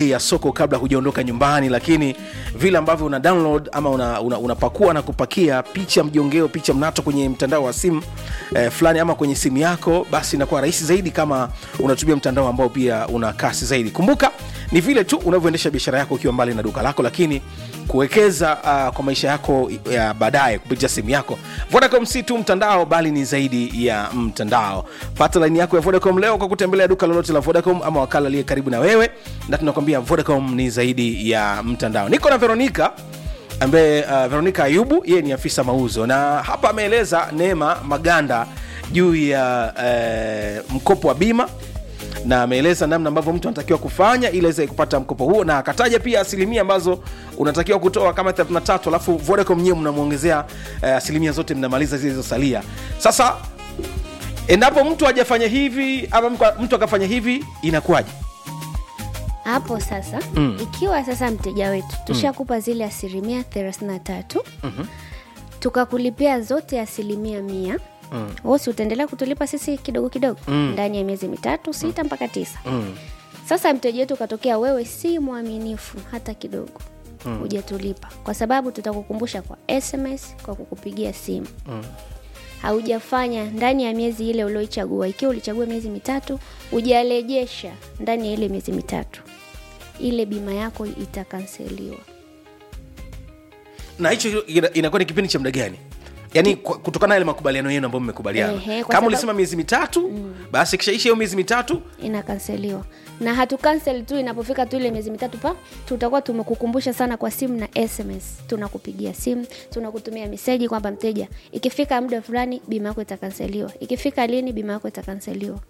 bei ya soko kabla hujaondoka nyumbani lakini vile ambavyo una download ama unapakua una, unapakua na kupakia picha mjongeo picha mnato kwenye mtandao wa simu eh, fulani ama kwenye simu yako basi inakuwa rahisi zaidi kama unatumia mtandao ambao pia una kasi zaidi kumbuka ni vile tu unavyoendesha biashara yako ukiwa mbali na duka lako lakini kuwekeza uh, kwa maisha yako ya baadaye kupitia simu yako vodacom si tu mtandao bali ni zaidi ya mtandao pata laini yako ya vodacom leo kwa kutembelea duka lolote la vodacom ama wakala aliye karibu na wewe na tunakwambia vodacom ni zaidi ya mtandao niko na veronica ambaye uh, veronica ayubu yeye ni afisa mauzo na hapa ameeleza neema maganda juu ya uh, mkopo wa bima na ameeleza namna ambavyo mtu anatakiwa kufanya ili aweze kupata mkopo huo na akataja pia asilimia ambazo unatakiwa kutoa kama 33 alafu vodacom nyewe mnamwongezea uh, asilimia zote mnamaliza zilizosalia sasa endapo mtu hajafanya hivi ama mtu- mtu akafanya hivi inakuwaje hapo sasa Mm. ikiwa sasa mteja wetu tushakupa zile asilimia 33 tukakulipia zote asilimia mia Mm. wosi utaendelea kutulipa sisi kidogo kidogo Mm. ndani ya miezi mitatu sita mpaka tisa mm. sasa mteja wetu ukatokea wewe si mwaminifu hata kidogo hujatulipa kwa sababu tutakukumbusha kwa sms kwa kukupigia simu Mm. haujafanya ndani ya miezi ile ulioichagua ikiwa ulichagua miezi mitatu hujarejesha ndani ya ile miezi mitatu ile bima yako itakanseliwa na hicho ina- inakuwa ni kipindi cha muda gani yaani kwa- kutokana na yale makubaliano yenu ambayo mmekubaliana Ehe, kwa kama sababu- ulisema miezi mitatu basi kishaisha hiyo miezi mitatu inakanseliwa na hatukansel tu inapofika tu ile miezi mitatu pa tutakuwa tumekukumbusha sana kwa simu na sms tunakupigia simu tunakutumia meseji kwamba mteja ikifika muda fulani bima yako itakanseliwa ikifika lini bima yako itakanseliwa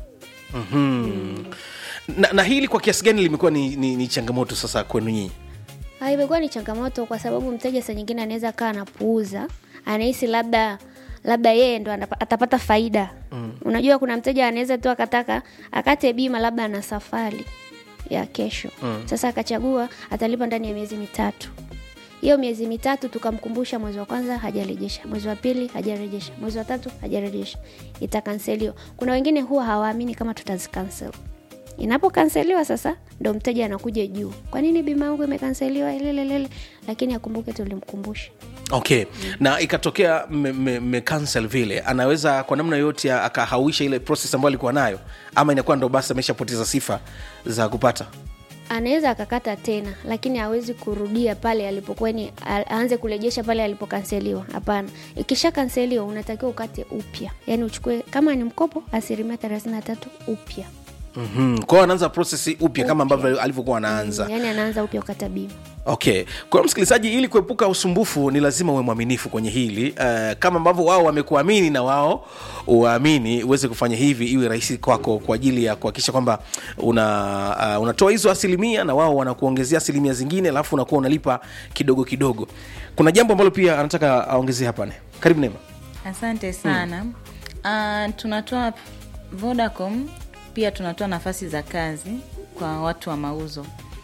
na, na hili kwa kiasi gani limekuwa ni, ni, ni changamoto sasa kwenu nyinyi Ah, imekuwa ni changamoto kwa sababu mteja saa nyingine anaweza kaa anapuuza anahisi labda labda yeye ndo anapa- atapata faida mm. unajua kuna mteja anaweza tu akataka akate bima labda ana safari ya kesho mm. sasa akachagua atalipa ndani ya miezi mitatu hiyo miezi mitatu tukamkumbusha mwezi wa kwanza hajarejesha mwezi wa pili hajarejesha mwezi wa tatu hajarejesha itakanseliwa kuna wengine huwa hawaamini kama tutazikansel inapokanseliwa sasa ndo mteja anakuja juu kwa nini bima yangu imekanseliwa lelelele lakini akumbuke tulimkumbusha okay na ikatokea mmekansel vile anaweza kwa namna yoyote ya- akahauisha ile process ambayo alikuwa nayo ama inakuwa ndo basi ameshapoteza sifa za kupata anaweza akakata tena lakini hawezi kurudia pale alipokuwa ni a- aanze kurejesha pale alipokanseliwa hapana ikisha kanseliwa unatakiwa ukate upya yaani uchukue kama ni mkopo asilimia 33 upya mm-hmm. kwao anaanza process upya kama Upya. ambavyo alivyokuwa anaanza Mm, yaani anaanza upya ukata bima okay kwa hiyo msikilizaji ili kuepuka usumbufu ni lazima uwe mwaminifu kwenye hili uh, kama ambavyo wao wamekuamini na wao uwaamini uweze kufanya hivi iwe rahisi kwako kwa ajili ya kuhakikisha kwamba una uh, unatoa hizo asilimia na wao wanakuongezea asilimia zingine alafu unakuwa unalipa kidogo kidogo kuna jambo ambalo pia anataka aongezee hapa ne karibu nema asante sana mm. uh, tunatoa vodacom pia tunatoa nafasi za kazi kwa watu wa mauzo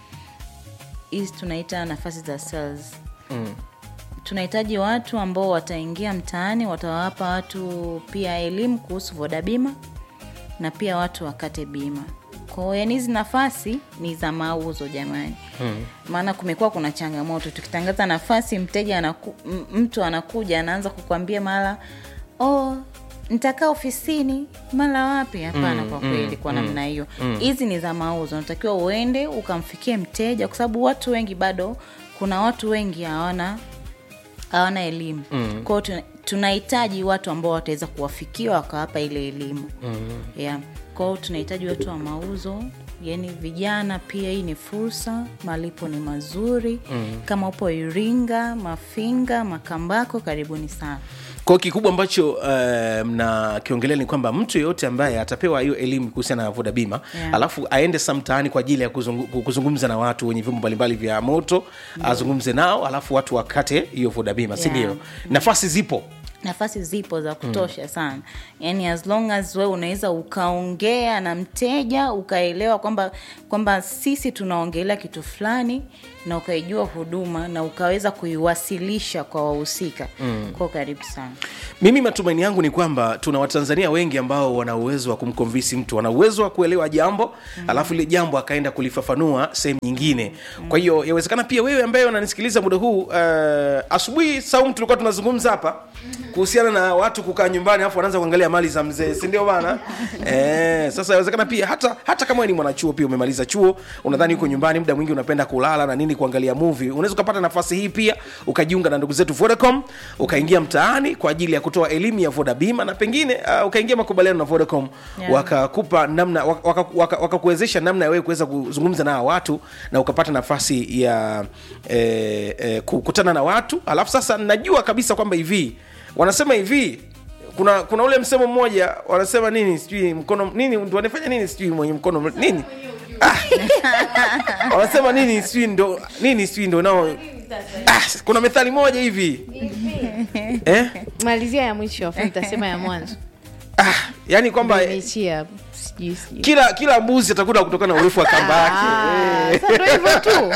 hizi tunaita nafasi za sales mm. tunahitaji watu ambao wataingia mtaani watawapa watu pia elimu kuhusu voda bima na pia watu wakate bima kwao yani hizi nafasi ni za mauzo jamani hmm. maana kumekuwa kuna changamoto tukitangaza nafasi mteja anaku, m- mtu anakuja anaanza kukwambia mara oh, nitakaa ofisini mara wapi hapana mm, kwa kweli kwa namna hiyo hizi ni za mauzo unatakiwa uende ukamfikie mteja kwa sababu watu wengi bado kuna watu wengi hawana hawana elimu mm. kwao tuna- tunahitaji watu ambao wataweza kuwafikia wakawapa ile elimu mm. yeah. kwao tunahitaji watu wa mauzo yani vijana pia hii ni fursa malipo ni mazuri mm. kama upo iringa mafinga makambako karibuni sana kwao kikubwa ambacho uh, mnakiongelea ni kwamba mtu yeyote ambaye atapewa hiyo elimu kuhusiana na voda bima Yeah. alafu aende sa mtaani kwa ajili ya kuzungu, kuzungumza na watu wenye vyombo mbalimbali vya moto azungumze nao alafu watu wakate hiyo voda bima si Yeah. ndio nafasi zipo nafasi zipo za kutosha sana yani as long as we unaweza ukaongea na mteja ukaelewa kwamba kwamba sisi tunaongelea kitu fulani na ukaijua huduma na ukaweza kuiwasilisha kwa wahusika mm. kwao karibu sana mimi matumaini yangu ni kwamba tuna watanzania wengi ambao wana uwezo wa kumkonvisi mtu wana uwezo wa kuelewa jambo mm. alafu ile jambo akaenda kulifafanua sehemu nyingine mm. kwa hiyo yawezekana pia wewe ambaye unanisikiliza muda huu uh, asubuhi saumu tulikuwa tunazungumza hapa kuhusiana na watu kukaa nyumbani alafu wanaanza kuangalia mali za mzee sindio bana eh, sasa yawezekana pia hata hata kama wewe ni mwanachuo pia umemaliza chuo unadhani uko nyumbani muda mwingi unapenda kulala na nini kuangalia movie unaweza ukapata nafasi hii pia ukajiunga na ndugu zetu vodacom ukaingia mtaani kwa ajili ya kutoa elimu ya voda bima na pengine uh, ukaingia makubaliano na vodacom Yeah. wakakupa namna wakakuwezesha waka, waka wakakuwezesha namna ya wewe kuweza kuzungumza na hawa watu na ukapata nafasi ya eh, eh, kukutana na watu alafu sasa najua kabisa kwamba hivi wanasema hivi kuna kuna ule msemo mmoja wanasema nini sijui mkono nini ndo wanafanya nini sijui mwenye mkono nini ah. wanasema nini sijui ndo nini sijui ndo nao ah, kuna methali moja hivi eh? malizia ya mwisho afu nitasema ya mwanzo ah, yani kwamba imeishia hapo sijui sijui kila kila mbuzi atakula kutokana na urefu wa kamba yake Ah, Eh. sasa ndo hivyo tu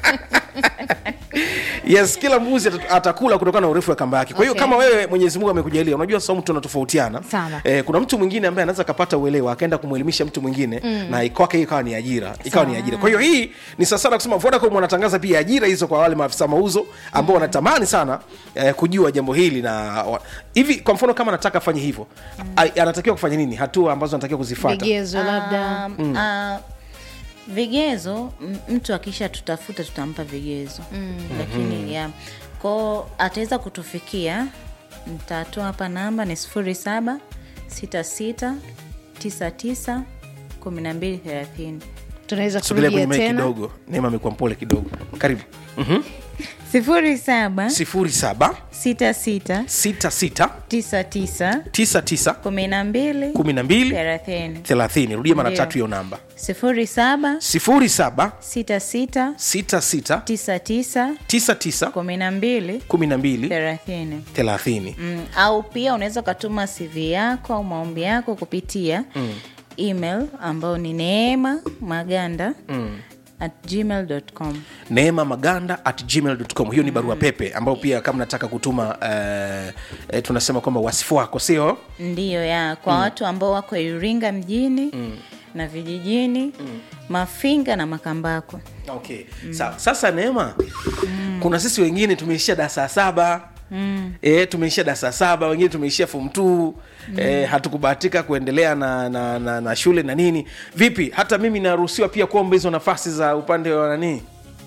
yes kila mbuzi ata- atakula kutokana na urefu wa kamba yake kwa hiyo Okay. kama wewe mwenyezi mungu amekujalia unajua saumu tunatofautiana Sana. eh, kuna mtu mwingine ambaye anaweza akapata uelewa akaenda kumwelimisha mtu mwingine mm. na kwake hii ikawa ni ajira ikawa ni ajira kwa hiyo hii ni sasana kusema vodacom wanatangaza pia ajira hizo kwa wale maafisa mauzo ambao wanatamani sana eh, kujua jambo hili na wa, hivi kwa mfano kama anataka afanye hivyo mm. anatakiwa kufanya nini hatua ambazo anatakiwa kuzifata vigezo labda Um, ah, vigezo m- mtu akisha tutafuta tutampa vigezo mm. lakini ya kwao ataweza kutufikia nitatoa hapa namba ni sifuri saba sita sita tisa tisa kumi na mbili thelathini tunaweza sogelea kwenye kurudia mic tena kidogo neema amekuwa mpole kidogo karibu mm-hmm. sifuri saba sifuri saba sita sita sita sita tisa tisa tisa tisa kumi na mbili kumi na mbili thelathini thelathini rudia mara Ndio. tatu hiyo namba sifuri saba sifuri saba sita sita sita sita tisa tisa tisa tisa kumi na mbili kumi na mbili thelathini thelathini mm, au pia unaweza ukatuma cv yako au maombi yako kupitia mm. email ambayo ni neema maganda mm at gmail.com neema maganda at gmail.com hiyo ni barua pepe ambayo pia kama nataka kutuma uh, uh, tunasema kwamba wasifu wako sio ndiyo ya kwa mm. watu ambao wako iringa mjini mm. na vijijini mm. mafinga na makambako okay. Sa, sasa neema mm. kuna sisi wengine tumeishia darasa saba Mm. E, tumeishia darasa saba wengine tumeishia fom t mm. e, hatukubahatika kuendelea na, na, na, na shule na nini vipi hata mimi naruhusiwa pia kuomba hizo nafasi za upande wa nanii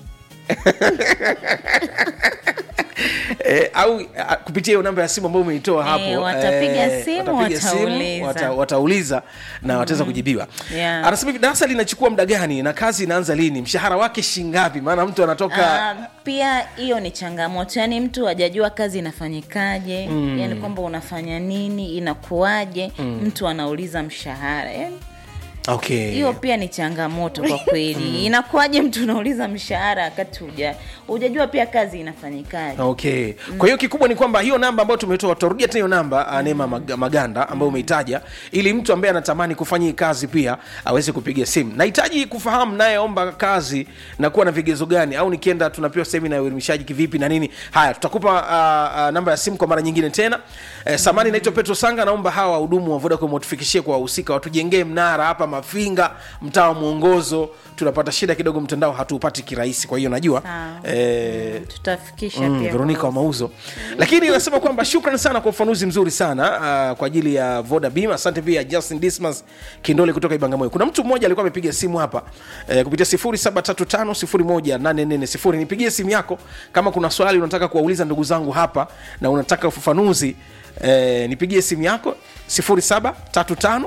E, au a, kupitia hiyo namba ya simu ambayo umeitoa hapo Eh, watapiga eh, simu, watapiga simu, watauliza. wata, watauliza na wataweza kujibiwa Yeah. anasema hivi darasa linachukua muda gani na kazi inaanza lini mshahara wake shingapi maana mtu anatoka Ah, pia hiyo ni changamoto yaani mtu hajajua kazi inafanyikaje mm. yaani kwamba unafanya nini inakuwaje mm. mtu anauliza mshahara yaani okay hiyo pia ni changamoto kwa kweli inakuwaje mtu unauliza mshahara wakati huja hujajua pia kazi inafanyikaje okay kwa hiyo kikubwa ni kwamba hiyo namba ambayo tumetoa tutarudia tena hiyo namba mm. neema Mag- maganda ambayo umeitaja ili mtu ambaye anatamani kufanya hii kazi pia aweze kupiga simu nahitaji kufahamu nayeomba kazi na kuwa na vigezo gani au nikienda tunapewa semina ya uelimishaji kivipi na nini haya tutakupa uh, uh, namba ya simu kwa mara nyingine tena eh, samani naitwa petro sanga naomba hawa wahudumu wa vodacom watufikishie kwa wahusika watujengee mnara hapa mafinga mtaa wa mwongozo tunapata shida kidogo mtandao hatuupati kirahisi kwa hiyo najua Sawa. eh, tutafikisha mm, pia veronica wa mauzo lakini nasema kwamba shukran sana kwa ufanuzi mzuri sana uh, kwa ajili ya voda bima asante pia justin dismas kindole kutoka ibangamoyo kuna mtu mmoja alikuwa amepiga simu hapa eh, kupitia 735 nipigie simu yako kama kuna swali unataka kuwauliza ndugu zangu hapa na unataka ufafanuzi eh, nipigie simu yako 735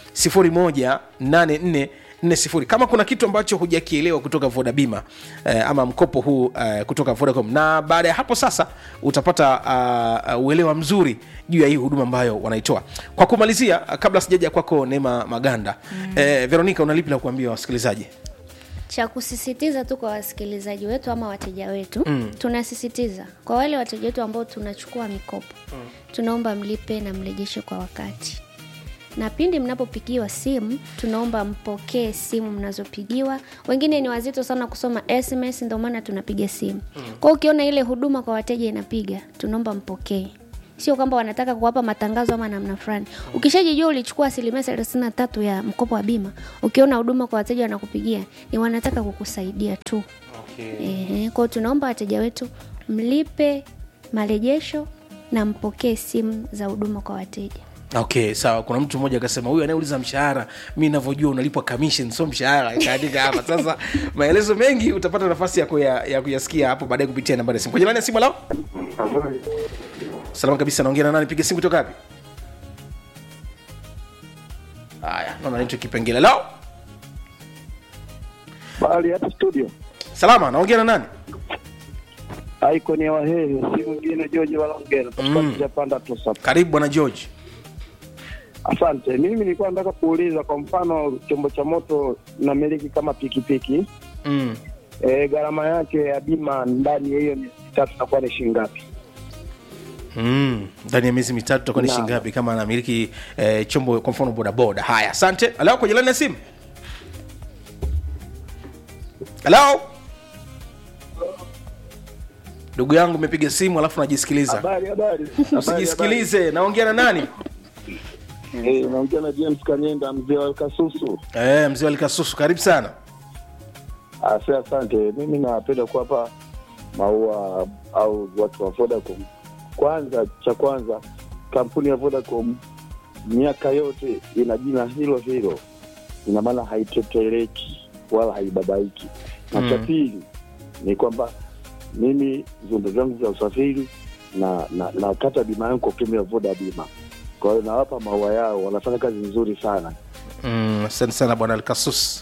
0184 40 kama kuna kitu ambacho hujakielewa kutoka voda bima eh, ama mkopo huu eh, kutoka vodacom na baada ya hapo sasa utapata uh, uh, uelewa mzuri juu ya hii huduma ambayo wanaitoa kwa kumalizia uh, kabla sijaja kwako neema maganda mm. eh, veronica unalipi la kuambia wasikilizaji cha kusisitiza tu kwa wasikilizaji wetu ama wateja wetu mm. tunasisitiza kwa wale wateja wetu ambao tunachukua mikopo mm. tunaomba mlipe na mrejeshe kwa wakati na pindi mnapopigiwa simu tunaomba mpokee simu mnazopigiwa wengine ni wazito sana kusoma sms ndio maana tunapiga simu mm. kwao ukiona ile huduma kwa wateja inapiga tunaomba mpokee sio kwamba wanataka kuwapa matangazo ama namna fulani ukishajijua ulichukua asilimia thelathini na tatu ya mkopo wa bima ukiona huduma kwa wateja wanakupigia ni wanataka kukusaidia tu okay. Ehe, kwao tunaomba wateja wetu mlipe marejesho na mpokee simu za huduma kwa wateja okay sawa kuna mtu mmoja akasema huyu anayeuliza mshahara mi navyojua unalipwa commission sio mshahara ikaandika hapa sasa maelezo mengi utapata nafasi ya, kuya, ya kuyasikia hapo baadaye kupitia nambari ya simu kwenye nani ya simu lao salama kabisa naongea na nani piga simu kutoka wapi haya naona nicho kipengele lao Bali hapa studio. salama naongea na nani Icon ya Wahehe, si mwingine George Walongera. Mm. Mm. Panda tu sasa. karibu bwana george Asante. Mimi nilikuwa nataka kuuliza kwa mfano chombo cha moto namiliki kama pikipiki. mm. E, gharama yake ya bima ndani ya hiyo miezi mitatu itakuwa ni shilingi ngapi? Mm, ndani ya miezi mitatu tutakuwa ni Naam. shilingi ngapi kama anamiliki eh, chombo kwa mfano bodaboda haya asante halo kwenye laini ya simu halo ndugu yangu umepiga simu alafu najisikiliza Habari habari. Habari, usijisikilize naongea na nani habari. Eh, naongea na James Kanyenda mzee wa Kasusu. eh, mzee walikasusu karibu sana Asa, asante. Mimi napenda kuwapa maua au watu wa Vodacom. Kwanza, cha kwanza, kampuni ya Vodacom miaka yote ina jina hilo hilo, ina maana haitetereki wala haibabaiki. Na cha Mm. pili ni kwamba mimi vyombo vyangu vya usafiri na na nakata bima yangu kwa kutumia Voda bima. Kwa hiyo nawapa maua yao, wanafanya kazi nzuri sana. Mm, asante sana bwana alkasus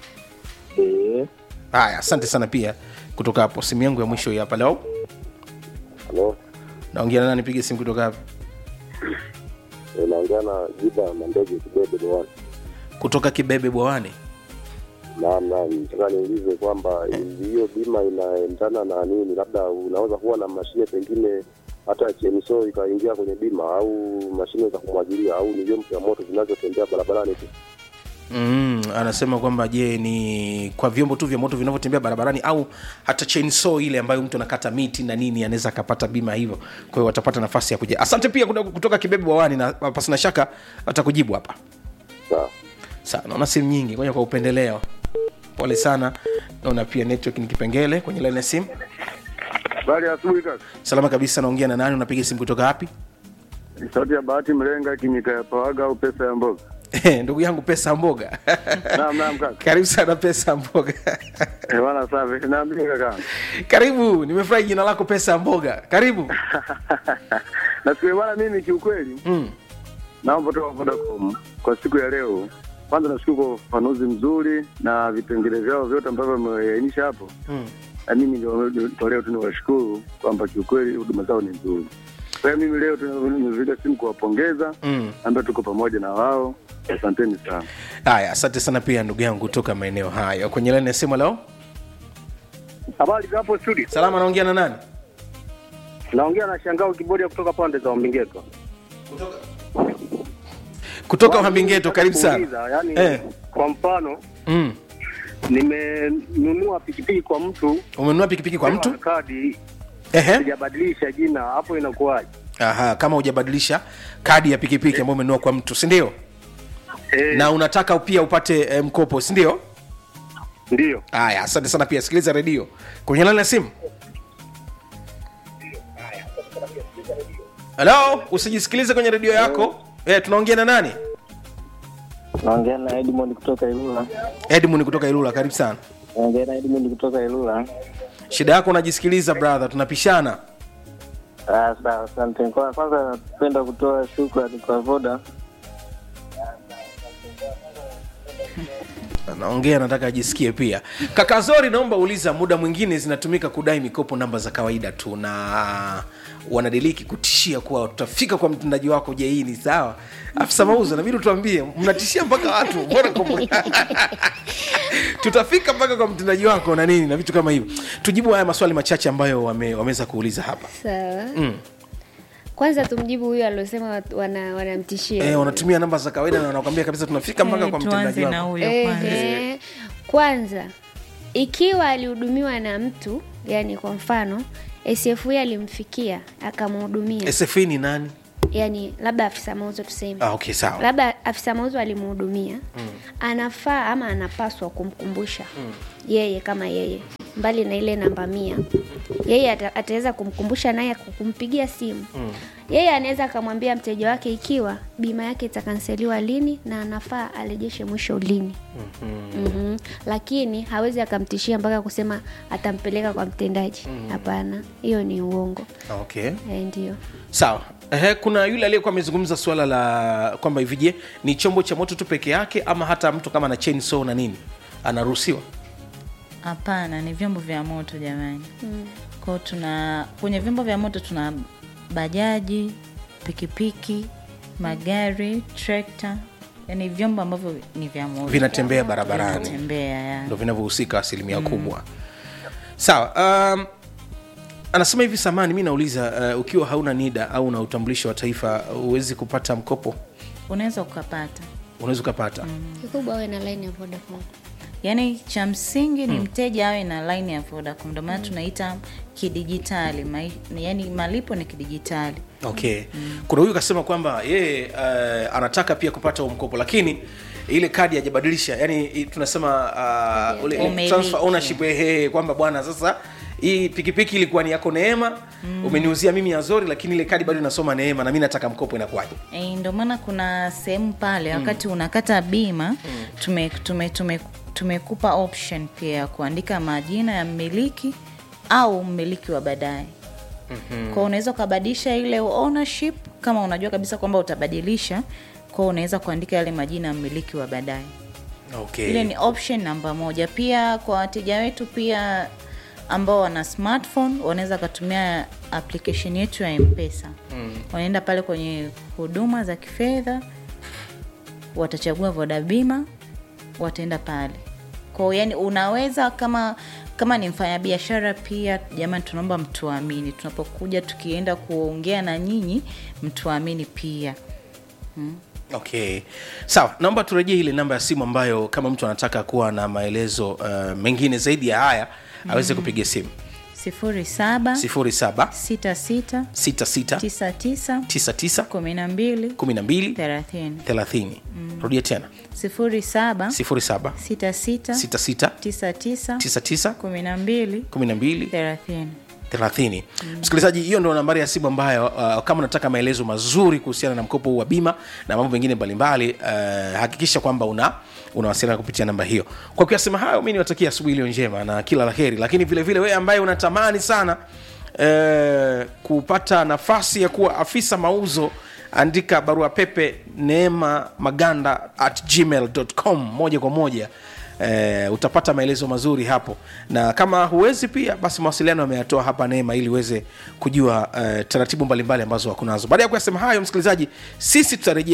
Eh, haya asante sana pia kutoka hapo simu yangu ya mwisho hii hapa leo Halo, naongea na nani piga simu kutoka hapo eh, naongea na Jiba Mandege Kibebe Dewani. kutoka kibebe bwawani Naam, naam, nataka niulize kwamba hiyo bima inaendana na nini? Labda unaweza kuwa na mashine pengine hata chemso ikaingia kwenye bima au mashine za kumwagilia au ni vyombo vya moto vinazotembea barabarani tu. Mm, anasema kwamba je ni kwa vyombo tu vya moto vinavyotembea barabarani au hata chainsaw ile ambayo mtu anakata miti na nini anaweza akapata bima hivyo kwa hiyo watapata nafasi ya kuja asante pia kutoka, kutoka kibebe wawani na pasina shaka atakujibu hapa Sawa. sawa naona simu nyingi ngoja kwa upendeleo pole sana naona pia network ni kipengele kwenye line ya simu Habari ya asubuhi kaka. salama kabisa naongea na nani unapiga simu kutoka wapi Ni Sauti ya Bahati Mlenga kimika ya pawaga au pesa ya mboga. ndugu yangu pesa ya mboga Naam naam kaka. karibu sana pesa ya mboga Eh bwana safi. Naambia kaka. karibu nimefurahi jina lako pesa ya mboga karibu Nasikia bwana mimi kiukweli mm. naomba toka Vodacom kwa siku ya leo. Kwanza nashukuru kwa ufafanuzi mzuri na vipengele vyao vyote ambavyo wameainisha hapo. Mm. Na mimi ndio ndio leo tu niwashukuru kwamba kiukweli huduma zao ni nzuri. Kwa hiyo mimi leo tu nimepiga simu kuwapongeza Mm. ambaye tuko pamoja na wao. Asanteni sana. haya asante sana pia ndugu yangu kutoka maeneo hayo kwenye laini ya simu leo Habari za hapo studio. salama naongea na nani Naongea na Shangao Kibodia kutoka pande za Mbingeto. kutoka uhambingeto karibu sana Kuuliza, Yani, Eh. kwa mfano mm. nimenunua pikipiki kwa mtu umenunua pikipiki kwa mtu na kadi Ehe. sijabadilisha jina, hapo inakuwaje? Aha, kama hujabadilisha kadi ya pikipiki ambayo umenunua kwa mtu sindio Eh, na unataka pia upate eh, mkopo sindio ndio. haya asante sana pia sikiliza redio kwenye laini ya simu halo usijisikilize kwenye redio yako eh, tunaongea na nani naongea na Edmond kutoka Ilula. edmund kutoka ilula karibu sana Naongea na Edmond kutoka Ilula. shida yako unajisikiliza brother tunapishana Ah, sawa, asante. Kwa kwanza napenda kutoa shukrani kwa Voda anaongea nataka ajisikie pia kaka zori naomba uliza muda mwingine zinatumika kudai mikopo namba za kawaida tu na wanadiliki kutishia kuwa tutafika kwa mtendaji wako je hii ni sawa afisa mauzo nabidi tuambie mnatishia mpaka watu mbona kwa- tutafika mpaka kwa mtendaji wako na nini na vitu kama hivyo tujibu haya maswali machache ambayo wame, wameweza kuuliza hapa sawa mm. kwanza tumjibu huyo aliosema wat- wana- wanamtishia e, wanatumia namba za kawaida na wanakwambia kabisa tunafika mpaka Eh, kwa tuanze mtendaji na wako huyo kwanza Ehe. kwanza ikiwa alihudumiwa na mtu yani kwa mfano sfu alimfikia akamhudumia sfa ni nani yani labda afisa mauzo tuseme ah, okay sawa labda afisa mauzo alimhudumia mm. anafaa ama anapaswa kumkumbusha mm. yeye kama yeye mbali na ile namba mia yeye ata- ataweza kumkumbusha naye kwa kumpigia simu mm. yeye anaweza akamwambia mteja wake ikiwa bima yake itakanseliwa lini na anafaa arejeshe mwisho lini mm-hmm. Mm-hmm. lakini hawezi akamtishia mpaka kusema atampeleka kwa mtendaji hapana hiyo ni uongo okay e, ndio sawa Ehe, kuna yule aliyekuwa amezungumza suala la kwamba hivi je ni chombo cha moto tu peke yake ama hata mtu kama na chainsaw na nini anaruhusiwa hapana ni vyombo vya moto jamani mm. kwao tuna kwenye vyombo vya moto tuna bajaji pikipiki magari trekta yani vyombo ambavyo ni vya moto vinatembea barabarani tembea ya ndo vinavyohusika asilimia kubwa sawa um, anasema hivi samani mi nauliza uh, ukiwa hauna nida au na utambulisho wa taifa huwezi kupata mkopo unaweza ukapata unaweza ukapata kikubwa awe na line ya vodacom yaani cha msingi ni mteja awe na line ya vodacom ndio maana tunaita kidijitali mai, yaani malipo ni kidijitali okay kuna huyu kasema kwamba yeye uh, anataka pia kupata huo mkopo lakini ile kadi hajabadilisha yani i- tunasema uh, ule, ile Umiliki. transfer ownership ehe kwamba bwana sasa hii pikipiki ilikuwa ni yako neema mm. umeniuzia mimi azori lakini ile kadi bado inasoma neema na mi nataka mkopo inakuwaje E, ndio maana kuna sehemu pale wakati unakata bima tume, tume, tume, tumekupa option pia ya kuandika majina ya mmiliki au mmiliki wa baadaye mm-hmm. kwao unaweza ukabadilisha ile ownership kama unajua kabisa kwamba utabadilisha kwao unaweza kuandika yale majina ya mmiliki wa baadaye okay. ile ni option namba moja pia kwa wateja wetu pia ambao wana smartphone wanaweza wakatumia application yetu ya mpesa mm. wanaenda pale kwenye huduma za kifedha watachagua vodabima wataenda pale kwao yani unaweza kama kama ni mfanyabiashara pia jamani tunaomba mtuamini tunapokuja tukienda kuongea na nyinyi mtuamini pia okay sawa naomba turejee ile namba ya simu ambayo kama mtu anataka kuwa na maelezo uh, mengine zaidi ya haya aweze kupiga simu sifuri saba 07 sita sita 66 tisa tisa 99 kumi na mbili 12 thelathini 30 rudia tena sifuri saba 07 sita sita 66 tisa tisa 99 kumi na mbili 12 thelathini 30 msikilizaji hiyo ndo nambari ya simu ambayo uh, kama unataka maelezo mazuri kuhusiana na mkopo huu wa bima na mambo mengine mbalimbali uh, hakikisha kwamba una unawasiliana kupitia namba hiyo kwa kuyasema hayo mi niwatakia asubuhi iliyo njema na kila la heri lakini vile vile wewe ambaye unatamani sana uh, kupata nafasi ya kuwa afisa mauzo andika barua pepe neema maganda at gmail.com moja kwa moja eh, utapata maelezo mazuri hapo na kama huwezi pia basi mawasiliano ameyatoa hapa neema ili uweze kujua eh, taratibu mbalimbali ambazo wako nazo baada ya kuyasema hayo msikilizaji sisi tutarejea